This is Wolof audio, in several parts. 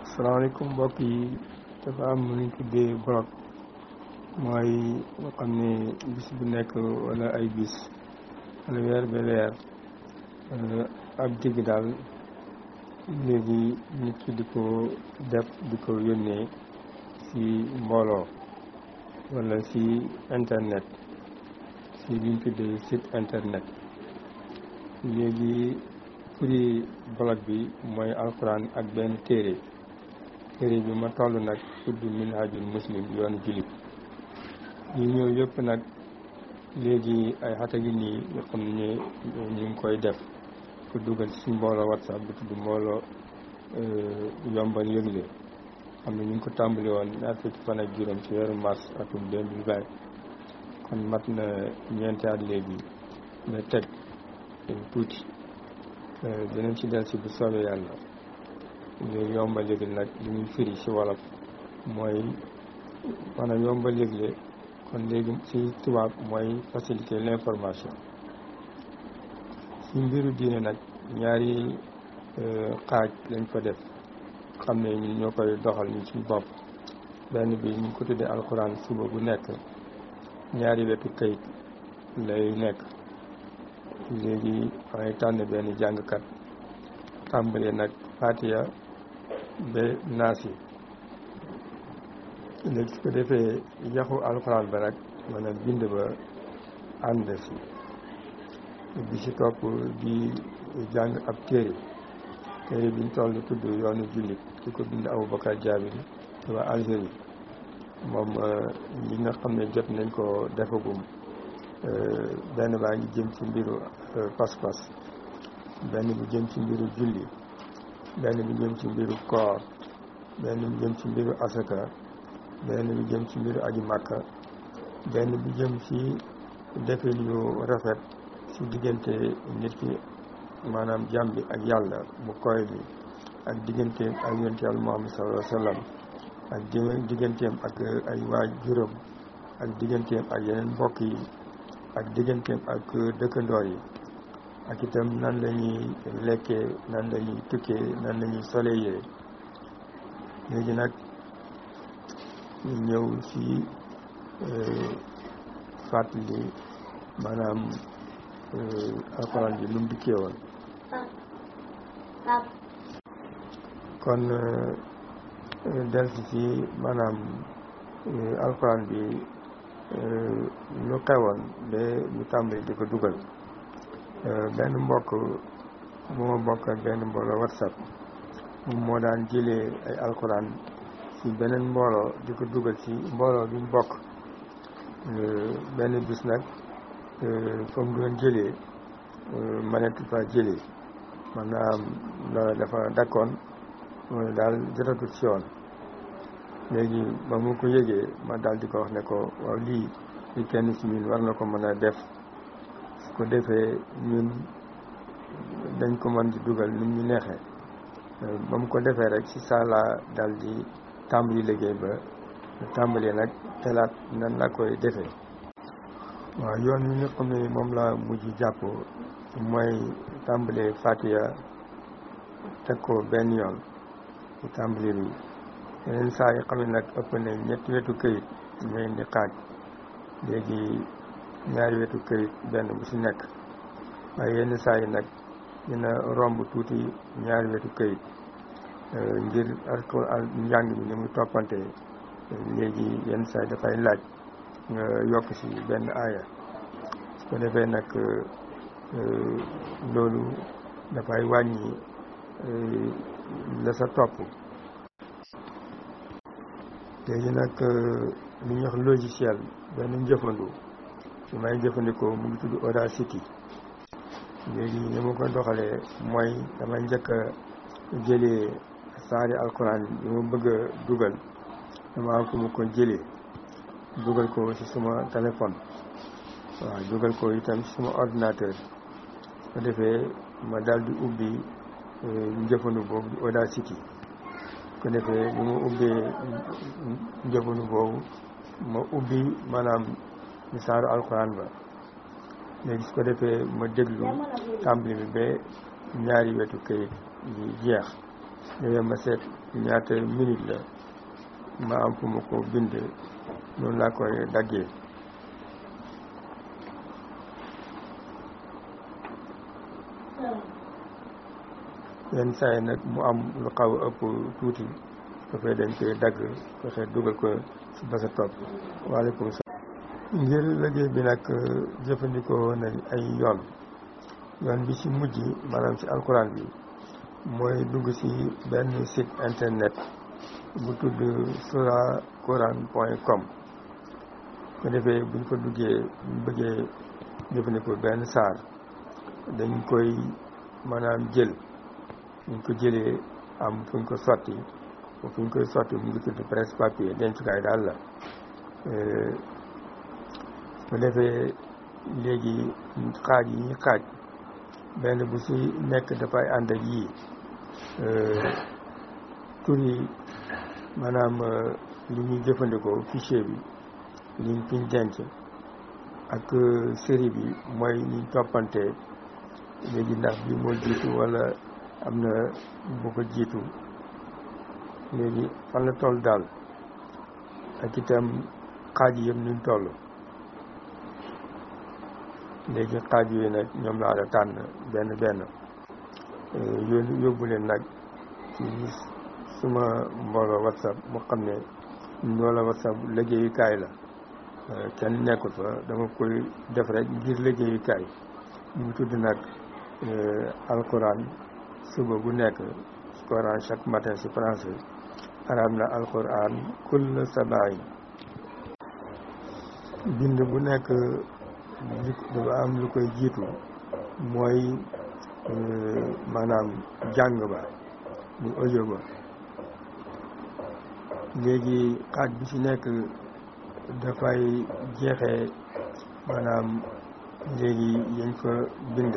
salaamaaleykum mbokk yi dafa am lu ñu tuddee blog mooy nga xam ne bis bu nekk wala ay bis wala weer ba weer ab digg daal léegi nit ki di ko def di ko yónnee ci mbooloo wala ci internet ci li ñu tuddee site internet léegi prix blog bi mooy alxuraan ak benn téere téere bi ma toll nag tudd minhajul muslim yoon jullit yi ñëw yëpp nag léegi ay xata gi nii yoo xam ne ñu ngi koy def ko dugal ci mbooloo whatsapp bu tudd mbooloo yombal yëgle xam ne ñu ngi ko tàmbali woon ñaar fukki fan ak juróom ci weeru mars atum 2020 kon mat na ñeenti at léegi mais teg tuuti dinañ ci del si bu soobee yàlla léegi yomba léegi nag li muy firi ci wolof mooy maanaam yomba léegi kon léegi ci tubaab mooy faciliter l'information ci mbiru diine nag ñaari xaaj lañ ko def xam ne ñun ñoo koy doxal ñu ci bopp benn bi ñu ko tuddee alxuraan suba bu nekk ñaari wetu kayit lay nekk léegi may tànn benn jàngkat tàmbalee nag fatiya ba naas yi léegi su ko defee yaxu alxuraan ba nag maanaam bind ba ànd si bi si topp di jàng ab téere téere biñ toll tudd yoonu jullit ki ko bind Aboubacar Jaabiri te waa Algérie moom li nga xam ne jot nañ ko defagum benn baa ngi jëm ci mbiru pas-pas benn bi jëm ci mbiru julli benn bi jëm ci mbiru koor benn bi jëm ci mbiru asaka benn bi jëm ci mbiru aji màkka benn bi jëm ci defin yu rafet ci diggante nit ki maanaam jàmm bi ak yàlla mu koy bi ak digganteem ak yonent yàlla Muhammad sallallahu alayhi wa sallam ak digganteem ak ay waajuram ak digganteem ak yeneen mbokk yi ak digganteem ak dëkkandoor yi ak itam nan la ñuy lekkee nan la ñuy tukkee nan la ñuy solee yére léegi nag ñu ñëw ci fàttali maanaam alxuraan bi lu mu dikkee woon kon delsi ci maanaam alxuraan bi lu xewoon ba ñu tàmbali di ko dugal benn mbokk bu ma bokk ak benn mbooloo whatsapp moom moo daan jëlee ay alxuraan ci beneen mbooloo di ko dugal ci mbooloo bi ñu bokk benn bis nag fa mu doon jëlee mënatu fa jëlee maanaam loola dafa dakkoon mooy daal jotatul ci yoon léegi ba mu ko yëgee ma daal di ko wax ne ko waaw lii li kenn ci ñun war na ko mën a def su ko defee ñun dañ ko mën di dugal nit ñu neexee ba mu ko defee rek ci sala daal di tàmbali liggéey ba tàmbalee nag xelaat nan la koy defee waaw yoon wi nga xam ne moom la mujj jàpp mooy tàmbalee Fatiha teg ko benn yoon ci tàmbali bi yeneen saa yi xam ne nag ëpp na ñetti wetu këyit ñooy indi xaaj léegi ñaari wetu këyit benn bu ci nekk waaye yenn saa yi nag dina romb tuuti ñaari wetu këyit ngir alxuraan njàng bi ni muy toppante léegi yenn saa yi dafay laaj nga yokk ci benn aaya su ko defee nag loolu dafay wàññi la sa topp léegi nag li ñuy wax logiciel benn njëfandu su may jëfandikoo mu ngi tudd Audacity léegi ni ma ko doxalee mooy damay njëkk a jëlee saari alxuraan yi ma bëgg a dugal dama am fu mu ko jëlee dugal ko ci suma téléphone waaw dugal ko itam ci suma ordinateur su ko defee ma daal di ubbi njëfandu boobu Audacity su ko defee bi ma ubbee njëfandu boobu ma ubbi maanaam ni saaru alxuraan ba léegi su ko defee ma déglu tàmbali bi ba ñaari wetu kayit yi jeex léegi ma seet ñaata minute la ma am fu ma ko bind noonu laa koy daggee yenn saa yi nag mu am lu xaw a ëpp tuuti dafay dañ koy dagg fexe dugal ko si ba sa topp waaleykum salaam ngir liggéey bi nag jëfandikoo nañ ay yoon yoon bi ci mujj maanaam ci alquran bi mooy dugg ci benn site internet bu tudd sura quran point com ko defee buñ ko duggee buñ bëggee jëfandikoo benn saar dañ koy maanaam jël buñ ko jëlee am fuñ ko sotti fuñ koy sotti mu ngi tudd presse papier dencukaay daal la bu defee léegi xaaj yi ñu xaaj benn bu ci nekk dafay ànd ak yii tur yi maanaam li ñuy jëfandikoo fichier bi liñ fiñ denc ak série bi mooy niñ toppante léegi ndax bi moo jiitu wala am na bu ko jiitu léegi fan la toll daal ak itam xaaj yi yëpp nuñ toll léegi xaaj yooyu nag ñoom laa la tànn benn benn yónni yóbbu leen nag ci suma mbooloo whatsapp mu xam ne mbooloo whatsapp liggéeyukaay la kenn nekkul fa dama koy def rek ngir liggéeyukaay mu ngi tudd nag alquran suba bu nekk coran chaque matin ci français arab na alquran kull sabaay bind bu nekk dafa am lu koy jiitu mooy maanaam jàng ba bu audio ba léegi xaaj bi ci nekk dafay jeexee maanaam léegi yañ fa bind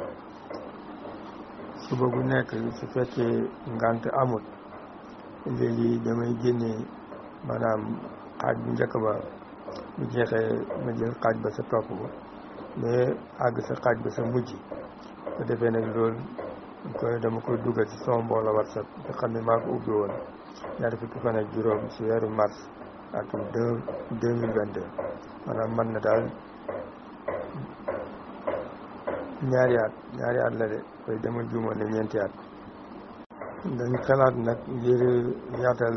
suba bu nekk su fekkee ngant amut léegi damay génne maanaam xaaj bu njëkk ba bu jeexee ma jël xaaj ba sa topp ba mais àgg sa xaaj ba sa mujj ko defee nag loolu koy dama koy dugal ci sama mbooloo whatsapp nga xam ne maa ko ubbi woon ñaari fukki fan ak juróom ci weeru mars atum deux deux mille vingt deux maanaam man na daal ñaari at ñaari at la de koy dama juumoon ne ñeenti at dañu xalaat nag ngir yaatal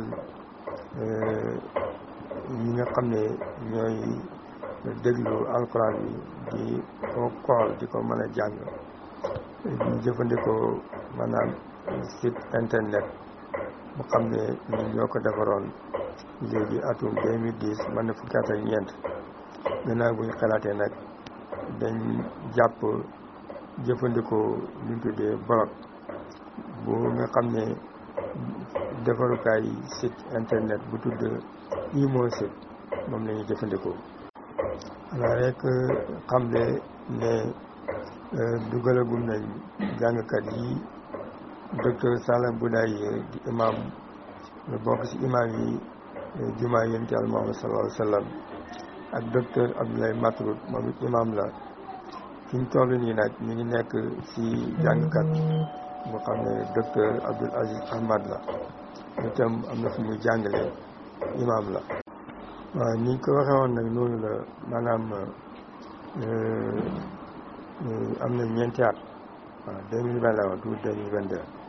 ñi nga xam ne ñooy déglu alquran bi di ko kool di ko mën a jàng ñu jëfandikoo maanaam site internet bu xam ne ñun ñoo ko defaroon léegi atum 2010 mën na fukki at ak ñeent gannaaw bu ñu xalaatee nag dañ jàpp jëfandikoo lu ñu tuddee blog bu nga xam ne defarukaay site internet bu tudd imo site moom la ñuy jëfandikoo xanaa rek xam ne ne dugalagum nañ jàngkat yi docteur Salah Boudaye di imam lu bokk ci imam yi jumaa yonent Yàlla Muhammad sallallahu alayhi wa sallam ak docteur Abdoulaye Matroud moom it imam la fi ñu toll nii nag ñu ngi nekk ci jàngkat bu xam ne docteur Abdoul Aziz Ahmad la itam am na fu muy jàngale imam la waaw ni ko waxee woon nag noonu la maanaam am na ñeenti at waaw deux mille vingt la woon tout deux mille vingt deux